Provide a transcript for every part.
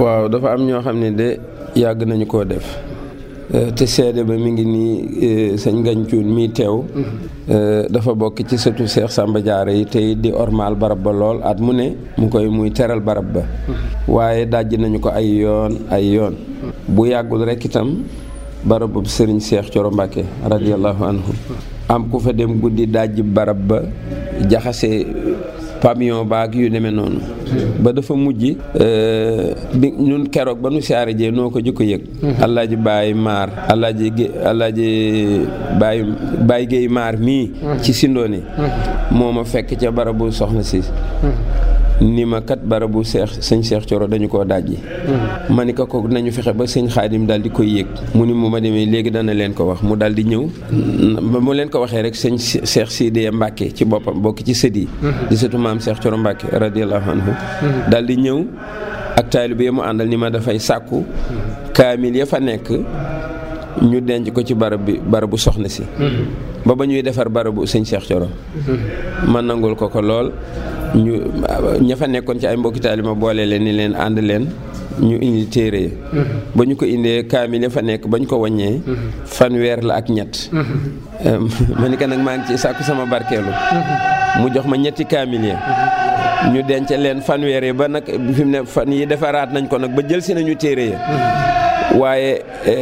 waaw dafa am ñoo xam ne de yàgg nañu koo def te seede ba mi ngi nii sëñ Gancuun mii teew dafa bokk ci sëtu Seex Sàmba Jaara yi tey di ormaal barab ba lool at mu ne mu koy muy teral barab ba waaye dajj nañu ko ay yoon ay yoon bu yàggul rekk itam barabu sëriñ Seex Coro Mbàkke radiyallahu anhu am ku fa dem guddi dajj barab ba jaxase pamion baag yu demee noonu ba dafa mujj bi ñun keroog ba nu siyaare jee noo ko jëkko yëg alaaji baay maar alaaji gé alaaji baay baay géey maar mii ci sindooni moo ma fekk ca barabu soxna si ni ma kat barabu seex sëñ seex coro dañu koo dajji ma ni ko ko nañu fexe ba sëñ xaadim daal di koy yëg mu ni mu ma demee léegi dana leen ko wax mu daal di ñëw ba mu leen ko waxee rek sëñ seex Sidiya Mbàkke ci boppam bokk ci sët yi di sëtu maam seex coro Mbàkke radiyallahu anhu daal di ñëw ak taalibe bi mu àndal ni ma dafay sàkku kaamil ya fa nekk ñu denc ko ci barab bi barabu soxna si ba ba ñuy defar barabu sëñ seex coro ma nangul ko ko lool ñu ña fa nekkoon ci ay mbokki taalibe ma boole leen ni leen ànd leen ñu indi téere yi ba ñu ko indee kaamil ya fa nekk ba ñu ko wàññee fanweer la ak ñett ma ni ko nag maa ngi ci sàkku sama barkeelu mu jox ma ñetti kaamil ya ñu denc leen fanweer yi ba nag fi mu ne fan yi defaraat nañ ko nag ba jël si nañu téere ya waaye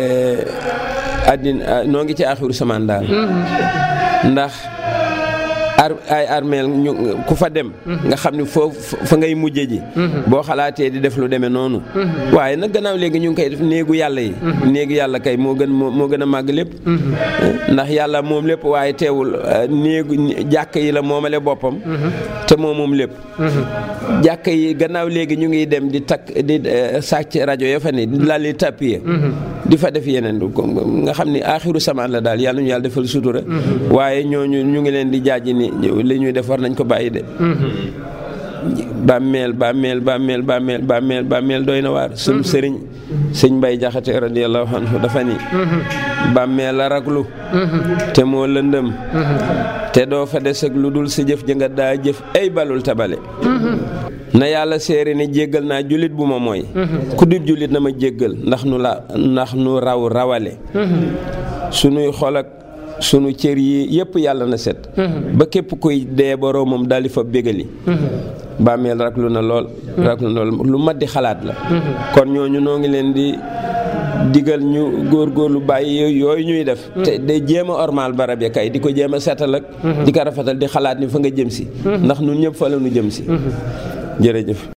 àddina noo ngi ci axiru samaan daal ndax ar ay armeel ñu ku fa dem nga xam ni foofu fa ngay mujje ji boo xalaatee di def lu demee noonu waaye nag gannaaw léegi ñu ngi koy def néegu yàlla yi néegu yàlla kay moo gën moo gën a màgg lépp ndax yàlla moom lépp waaye teewul néegu jàkk yi la moomale boppam te moom moom lépp jàkk yi gannaaw léegi ñu ngi dem di takk di sàcc rajo ya fa ne di laal di tappiye di fa def yeneen nga xam ni aaxiru samaan la daal yàlla ñu yàlla defal sutura waaye ñooñu ñu ngi leen di jaaji ni li ñuy def war nañ ko bàyyi de bàmmeel bàmmeel bàmmeel bàmmeel bàmmeel bàmmeel doy na waar suñ sëriñ sëñ Mbay Jaxate radiyallahu anhu dafa ni bàmmeel la raglu te moo lëndëm te doo fa des ak lu dul sa jëf ja nga daa jëf ay balul tabale na yàlla séere ni jéggal naa jullit bu ma mooy ku dul jullit na ma jéggal ndax nu la ndax nu raw rawale sunuy xol ak sunu cër yi yëpp yàlla na set ba képp kuy dee boroomam daal di fa bégali bàmmeel raklu na lool raklu na lool lu mat di xalaat la kon ñooñu noo ngi leen di digal ñu góorgóorlu bàyyi yooyu ñuy def te de jéem a ormaal barab ya kay di ko jéem a setal ak di ko rafetal di xalaat ni fa nga jëm si ndax nun ñëpp fa la nu jëm si jërëjëf